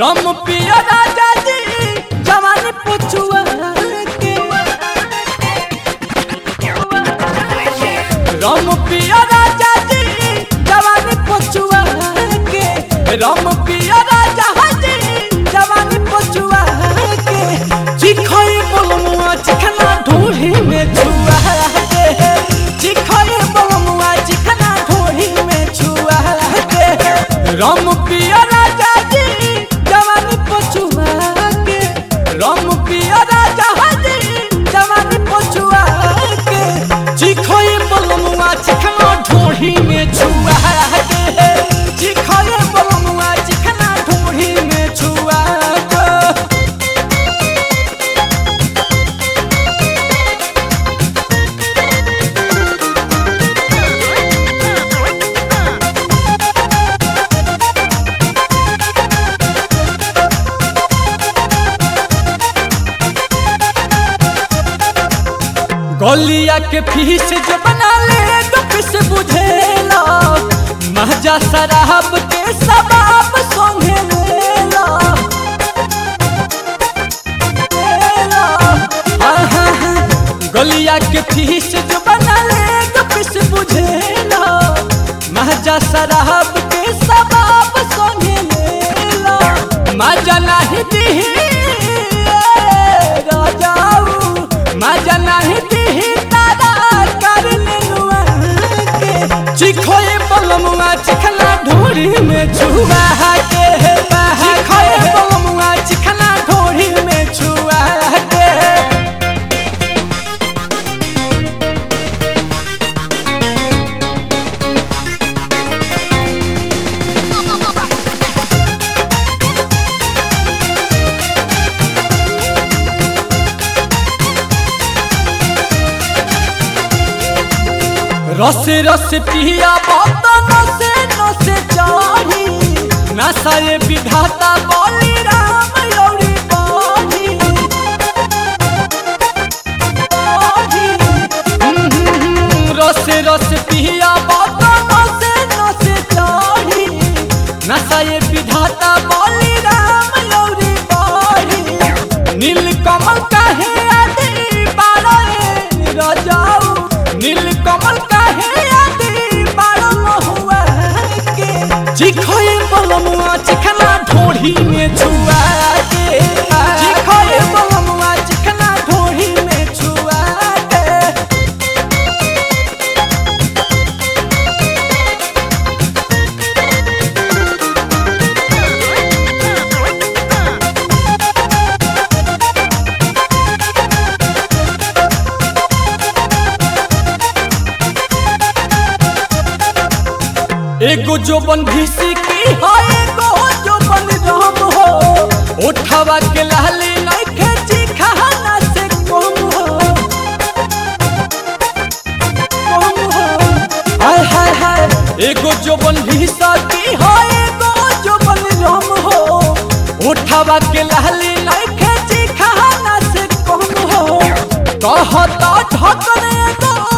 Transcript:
रम पिया राजा जी जवानी पुछुआ के रम पिया राजा जी जवानी पुछुआ के रम पिया राजा जी जवानी पुछुआ के चिखई बलमुआ चिखना ढूढ़ी में छुआ के चिखई बलमुआ चिखना ढूढ़ी में छुआ के रम पिया राजा जी जवानी पुछुआ के रम पिया राजा जी जवानी पुछुआ के चिखई बलमुआ चिखना ढूढ़ी में छुआ के चिखई बलमुआ चिखना ढूढ़ी में छुआ के गलिया के फीस जो बना ले गपिस बुझेला महजा शराब के सबाब संगे लेला लेला। हाँ, हाँ, हाँ। गलिया के फीस जो बना ले गपिस बुझेला महजा शराब के सबाब संगे लेला मजा नहीं दी राजाऊ मजा नहीं दी तारा कर लेनुआ के चिखोए बलमुआ चिखना ढोरी में छुआ के चिखोए बलमुआ चिखना ढोरी में छुआ के रस रस पिया बात नसे नसे चाही नशा ये विधाता बोली राम लौड़ी बाधी बाधी। हम्म, हम्म, हम्म, रस रस पिया बात नसे नसे चाही नशा ये विधाता बोली राम लौड़ी बाधी नील कमल कहे आदि बारो रे राजाऊ नील कमल कहे आदि बारो महुआ के चिखोए बलमुआ चिखना ढोढ़ी में छुआ के चिखोए बलमुआ चिखना ढोढ़ी में छुआ के एगो जो बन भीसी की है एगो जो बन राम हो उठावा के लाली नहीं खेची खाना से कम हो कम हो हाय हाय हाय एगो जो बन भीसा की है एगो जो बन राम हो उठावा के लाली नहीं खेची खाना से कम हो कहता ढकने एगो